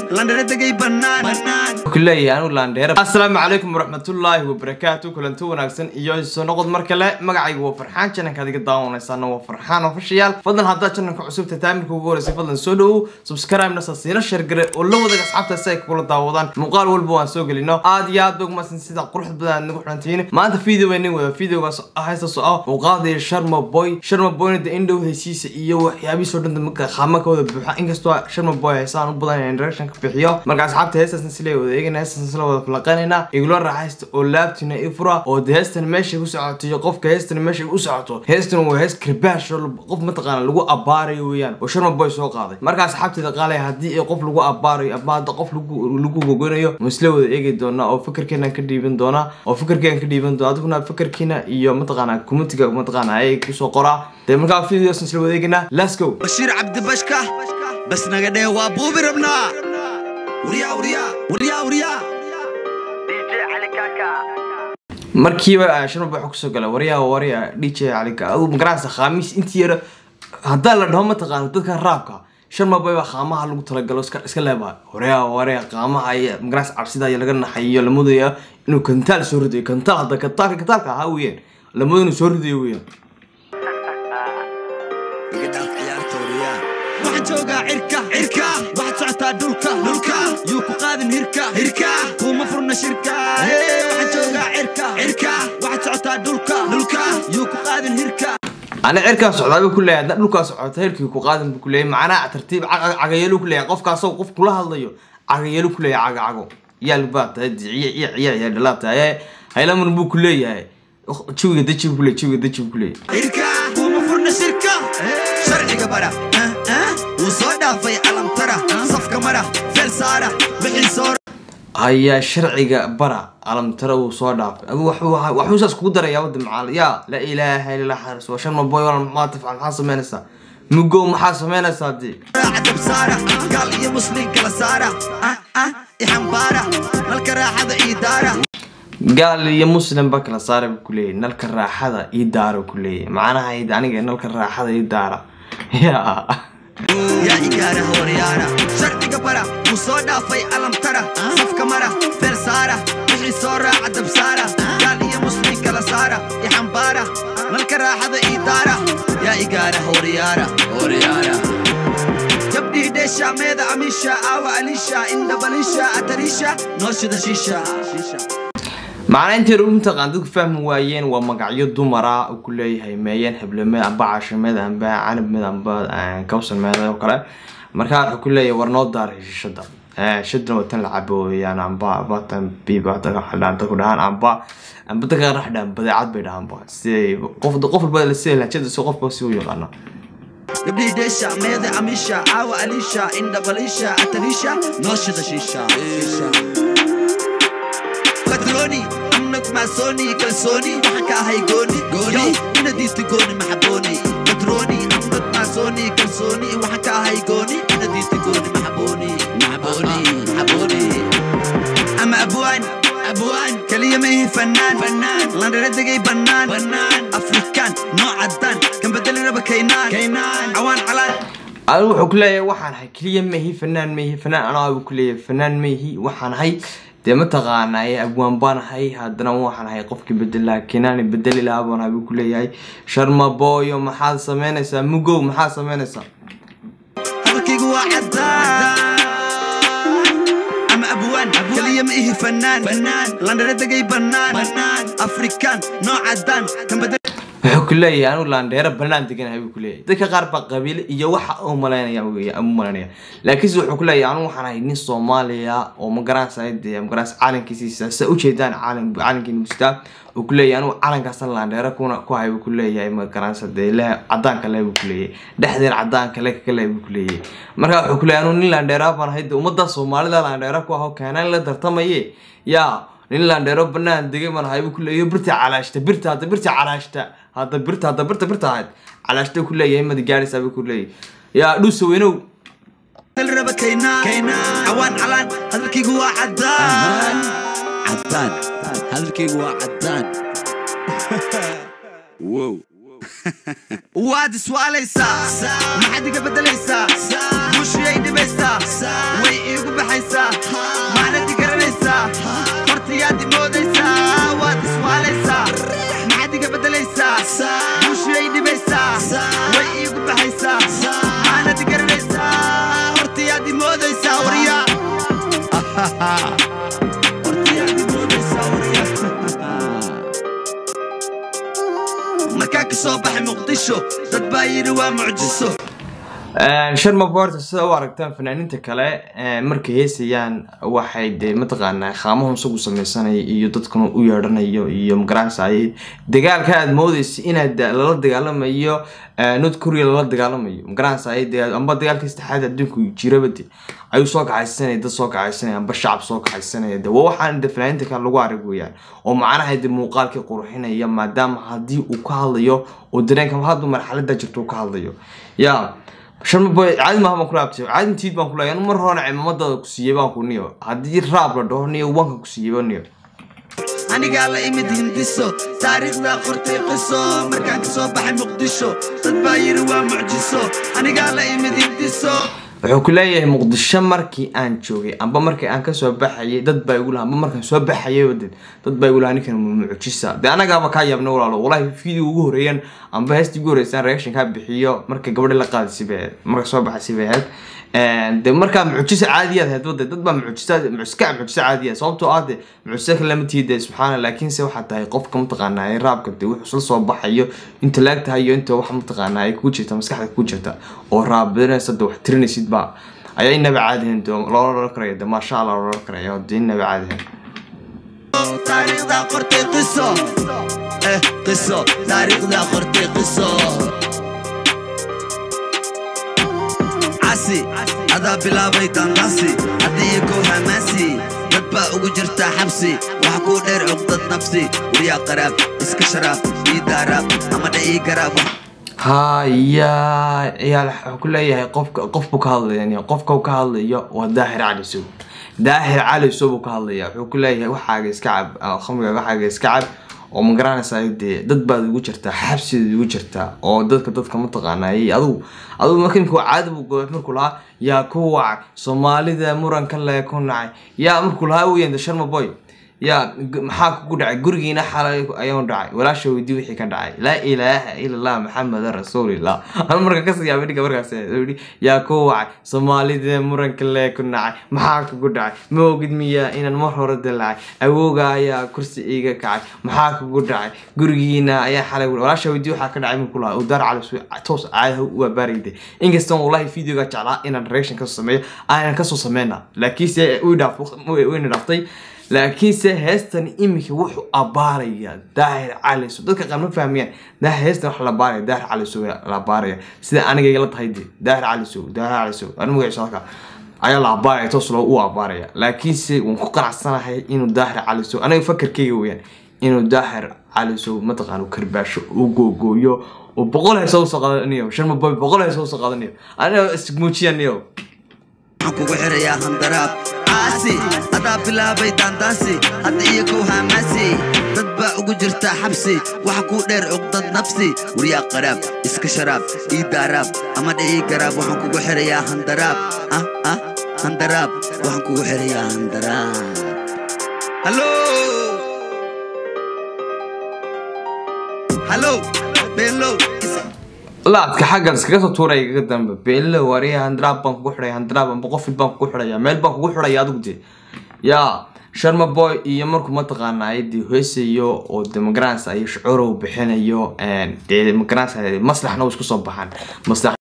landhara degay bannaan kuleeyahay anigu laandheera assalaamu calaykum waraxmatullaahi wabarakaatu kulanti wanaagsan iyo soo noqod mar kale magacayga waa farxaan jananka adiga daawanaysaana waa farxaan ofishiyaal fadlan haddaad jananka cusubta taamirka ugu horeysay fadlan soo dhowow subscribe nasa siina sheergare oo la wadaga asxaabta si ay kugula daawadaan muuqaal walba waan soo gelino aad iyo aad ogmasan sida quruxda badan aad nagu xulantihiin maanta video baynin wada videogaas haystaasoo ah uu qaadaya sharma boy sharma boyna de indhow heysiisa iyo waxyaabihiisoo dhan marka qaama ka wada buuxa inkastoo sharma boy heesaan u badan in direction ka bixiyo marka asxaabta heestaasna sila wada eegana heestaasna sila wada falaqaynayna igula raaxaysta oo laabtina i fura oo de heestan meeshay ku socoto iyo qofka heestan meeshay u socoto heestan waa hees karbaash oo qof mataqaana lagu abaarayo weeyaan oo sharma boy soo qaaday marka asxaabteeda qaalaya haddii ay qof lagu abaarayo ama hadda qof lagu lagu gogonayo ma isla wada eegi doonaa oo fikirkeena ka dhiiban doonaa oo fikirkeena ka dhiiban doona adiguna fikirkiina iyo mataqaana communitiga mataqaana ay kusoo qoraa dee markaa videos isla wada eeginaa let's go bashiir cabdibashka bas naga dhee waa buubi rabnaa wuryaa wuryaa wuryaa wuryaa markiiba sharma boy kusoo gala waryaa waryaa dj calika adu magarasa khamiis intii yara haddaa la dhaho mataqaana dadka raabka sharma boy baa qaamaha lagu talagalo iska iska leebaha waryaa waryaa qaamaha iyo magaras cabsida iyo laga naxayo la mudaya inuu kantaal soo ridayo kantaal hadda kantaalka kantaalka ahaa weeyaan la mudo inuu soo ridayo weeyaan iga dhaaf ciyaarta wuryaa waxaan joogaa cirka cirka waxaad socotaa dhulka dhulka yuu ku qaadin hirka hirka kuma furna shirka waxaan joogaa cirka cirka waxaad socotaa dhulka dhulka yuu ku qaadin hirka ana cirkaa socdaaba ku leeyahay hadda dhulkaa socota hirkii ku qaadan bu ku leeyahay macnaha tartiib cagayeelu ku leeyahay qofkaasoo qof kula hadlayo cagayeelu ku leeyahay caga cago yaal baa tahay ciya ciya ciya ciya dhalaa tahay haylaman buu ku leeyahay jawiga daji bu ku leeyahay jawiga daji bu ku leeyahay hirka kuma furna shirka sharciga bara wuu soo dhaafay calamtara safka mara feel saara wixii soo ayaa sharciga bara calamtara uu soo dhaafay adu waxbuu saas kugu darayaa wadda macaal yaa laa ilaaha illa xaris waa sharma boy wala maxaa tafcal maxaa samaynaysaa mugow maxaa samaynaysaa dee cadab saara gaal iyo muslim kala saara ah ah ixambaara nalka raaxada ii daara gaal iyo muslim ba kala saara buu kuleeyahay nalka raaxada ii daara ku leeyahay macnaha id aniga nalka raaxada ii daara yaa yaa igaara horyaara sharciga bara wuu soo dhaafay calamtara safka mara feel saara wixii soo raaca dab saara gaal iyo muslim kala saara ixambaara nalka raaxada ii daara yaa igaara horyaara horyaara gabdhii dheesha meeda amisha aawa alisha indhabalisha atarisha nooshida shiisha macnaa intay u mataqaan dadku fahmi waayeen waa magacyo dumara uu ku leeyahay meeyeen heblemeed amba cashameed amba canabmeed amba kawsanmeed oo kale markaa wuxuu ku leeyahay war noo daaray shishada shadana waa tan la cabo weeyaan amba batan biba dadka xadhaan ku dhahaan amba amba dadka qaar xadhaan badeecad bay dhahaan ba siday qof qof walba sida lahjada si qofba si u yaqaano gabdhii dheesha meeda amisha aawa alisha indhabalisha atarisha nooshida shiisha katroni amnag maasoni kalsooni waxaan ka ahay gooni gooni ina diista gooni maxabooni katroni amnag maasoni kalsooni waxaan ka ahay gooni ina diista gooni maxabooni maxabooni maxabooni ama abwaan abwaan kaliya ma ihi fanaan fanaan landhara degay bannaan bannaan afrikaan noo caddaan kan bedeli raba kaynaan kaynaan cawaan calaan adigu wuxuu ku leeyahay waxaan ahay keliya maihi fanaan maihi fanaan anaa buu ku leeyahay fanaan maihi waxaan ahay dee mataqaana ee abwaan baan ahay haddana waxaan ahay qofkii bedelaha kinaani bedeli lahaa baan ahay buu ku leeyahay sharma booyo maxaad samaynaysaa mugow maxaad samaynaysaa hadalkaygu waa caddaan ama abwaan kaliya ma ihi fanaan fanaan landhara degay bannaan bannaan afrikaan noo caddaan kan bedel wuxuu ku leeyahay anigu laandheero banaan deganahay buu ku leeyahay dadka qaar baa qabiile iyo waxa u malaynaya weya u malaynaya laakiinse wuxuu ku leeyahay anigu waxaan ahay nin soomaaliya oo magaranaysa dee magaranaysa calankiisiisa sa ujeedaan calan calankiina mustaa uu ku leeyahay anigu calankaasan laandheero kuna ku hay buu ku leeyahay magaranaysa dee le cadaanka le buu ku leeyahay dhexdeer cadaanka le kale buu ku leeyahay marka wuxuu ku leeyahay anigu nin laandheera baan ahay dee ummadda soomaalida laandheera ku aho keenaan la tartamaye yaa nin laandheero banaan degay baan ahay buu ku leeyahay birta calaashta birta hadda birta calaashta hadda birta hadda birta birta ahayd calaashta ku leeyahay madi gaaraysaa buu ku leeyahay yaa dhuusa weynow raba kaynaan kaynaan cawaan calaan hadalkaygu waa caddaan caddaan hadalkaygu waa caddaan wow waad iswaalaysaa maxaad iga beddelaysaa bushiyay dhibaysaa way iigu baxay baxaysaa maanadi garanaysaa hortayaad imoodaysaa waad iswaalaysaa maxaad iga beddelaysaa buushiyay dhibaysaa way iigu baxaysaa maanadi garanaysaa hortayaad imoodaysaa waryaa hortayaad imoodaysaa waryaa markaa ka soo baxay muqdisho dad baa yidhi waa mucjiso sharma boorta sida u aragtaan fanaaniinta kale markay heesayaan waxay dee mataqaanaa qaamahun isagu sameysanaya iyo dadkuna u yeedhanayo iyo magaranaysa dagaalka aad moodeysa inaad lala dagaalamayo north korea lala dagaalamayo magaranaysa amba dagaalkii saddexaad adduunku jirabade ayuu soo kaxaysanaya dad soo kaxaysanaya amba shacab soo kaxaysanaya de waa waxaan de fanaaniinta kale lagu arag weyaan oo macnaha de muuqaalkii qurxinaya maadaama haddii uu ka hadlayo oo dareenka haddu marxalada jirto uu ka hadlayo ya sharma boy caadi maaha baan kula abtay caadi tiid baan kula anu mar horena cimaamadaada ku siiyey baan ku niyo haddii raab la dhaho niyo wanka ku siiyey niyo anigaa la imid hindiso taariikhdaa qortay qiso markaan ka soo baxay muqdisho dad baa yidhi waa mucjiso anigaa la imid hindiso wuxuu ku leeyahay muqdisho markii aan joogay amba markii aan kasoo baxayay dad baa igu laha amba markaan soo baxayay wadad dad baa igu laha ninkan mucjisa dee anagaaba kaa yaabna walaalo walahi video ugu horeeyaan amba heestii ugu horeysaan reaction kaa bixiyo marka gabadha la qaadisay bay ahayd marka soo baxaysay bay ahayd de markaa mucjisa caadiyaad ahayd wade dad baa mucjisa mucjiska mucjisa caadiya sababtoo ah de mucjisa kale lama tiide subxaana laakiinse waxaa tahay qofka mataqaanaa ee raabka de wuxuu isla soo baxayo inta laag tahay iyo inta wax mataqaanaa ay kuu jirta maskaxda kuu jirta oo raabinaysa de wax tirinaysid baa ayaa inaba caadihin de loola oran karaya de maasha allah loola oran karaya de inaba caadihin taariikhdaa qortay qiso eh qiso taariikhdaa qortay qiso casi adaa bilaabay dandaasi haddii kow hamaasi dad baa ugu jirtaa xabsi waxa kuu dheer cuqdad nafsi waryaa qaraab iska sharaab ii daaraab ama dha ii garaab haya ciyaal wuxuu ku leeyahay qofka qof buu ka hadlaya qofka uu ka hadlayo waa daahir cali sow daahir cali sow buu ka hadlaya wuxuu ku leeyahay waxaaga iska cab khamriga waxaaga iska cab oo ma garanaysaa dee dad baad ugu jirtaa xabsidaad ugu jirtaa oo dadka dadka mataqaanay adigu adigu marka imika caadi buu goobay markuu lahaa yaa ku wacay soomaalida muranka lee ku nacay yaa markuu lahaa weeyaan de sharma boy yaa maxaa kugu dhacay gurigiina xalay ayaan dhacay walaasha weydii wixii ka dhacay laa ilaaha ila allah maxameda rasuulillah anu marka kasii yaabay ninka markaas yidhi yaa ku wacay soomaalida muranka lee ku nacay maxaa kugu dhacay ma ogid miyaa inaan mar hore dalacay awooga ayaa kursi iiga kacay maxaa kugu dhacay gurigiina ayaa xalay walaasha weydii waxaa ka dhacay markuu lahaa udaar cali toos caadaha u abaarayday inkastaan wallahi videoga jeclaa inaan reaction kasoo sameeyo aanan kasoo sameyna laakiinse wayna dhaftay laakiinse heestan iminka wuxuu abaaraya daahir caliso dadka qaar ma fahmayaan daahir heestan wax la baaraya daahir caliso la baaraya sida aniga igala tahay de daahir caliso daahir caliso anu magaciisa halka ayaa la abaaraya toos loo u abaaraya laakiinse waan ku qanacsanahay inuu daahir caliso aniga fakarkayga weyaan inuu daahir caliso mataqaana karbaasho u googooyo oo boqol heesa usoo qaadanayo sharma boy boqol heesa usoo qaadanayo aniga ismuujiyanayo waxaan kugu xirayaa handaraab caasi adaa bilaabay daandaasi hadda iyo kow haamaasi dad baa ugu jirtaa xabsi waxa kuu dheer cuqdad nafsi waryaa qaraab iska sharaab ii daaraab ama dha ii garaab waxaan kugu xirayaa handaraab ah ah handaraab waxaan kugu xirayaa handaraab hallo hallo beelow laadka xaggan iskaga soo tuuraya igaga dambe beelo wariya handraab baan kugu xidhaya handraab amba qofil baan kugu xidhaya meel baan kugu xidhaya adigu de yaa sharma boy iyo markuu mataqaanaa dee heesayo oo de magaranaysa iyo shucuurow bixinayo dee magaranaysa maslaxna uu isku soo baxaan maslax